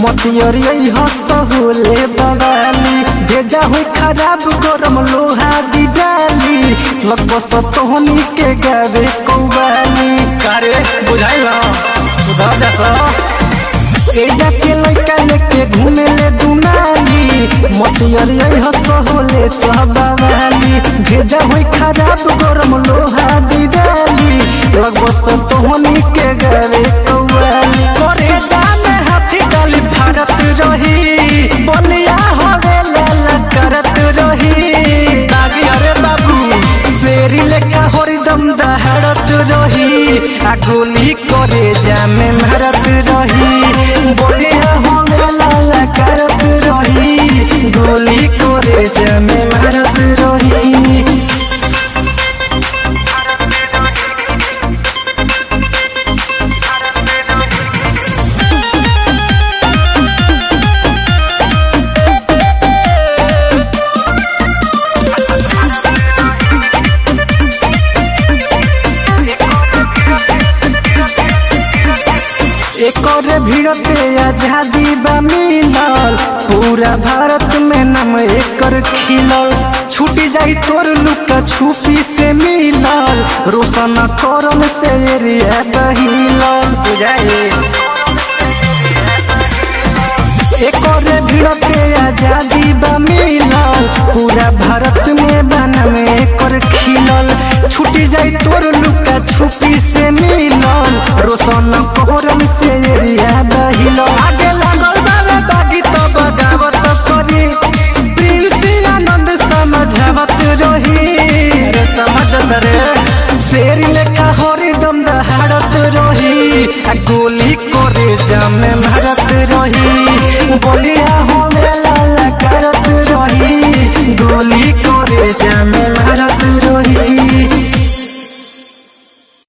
मतियरी हसहुले बवाली भेजा हुई खराब गरम लोहा दी डाली लगभग सतोहनी के गावे कौवाली कारे बुझाइल सुधर जा ए जाके लइका लेके घूमे ले दुनाली मतियरी हसहुले सबवाली भेजा हुई खराब गरम लोहा दी डाली लगभग सतोहनी के गावे कौवाली करे जामे हाथी डाली भारत रही बलिया होवे लाला करत रही दागी अरे बाबू शेरी लेखा हरिदम दहाड़त रही आ गोली करे जामे मारत रही बलिया होवे लाला करत रही गोली करे जामे मारत रही एकर भीड़ते आजादी बा मिलल पूरा भारत में नाम एकर खिलल छूटी जाई तोर लुका छुपी से मिलल रोशन करम से एरिया बहिलल बुझाए एकर भीड़ते आजादी बा मिलल पूरा भारत में बना में एकर खिलल छूटी जाई तोर लुका छुपी से मिलल रोशन कोरम से एरिया बहिलल आगे लागल बाबे बागी तो बगावत करी प्रिंस आनंद समझावत रही अरे समझ सरे शेर लेखा हरिदम दहाड़त रही आ गोली करे जामे मारत रही बोलिया होमे लाला करत रही गोली करे जामे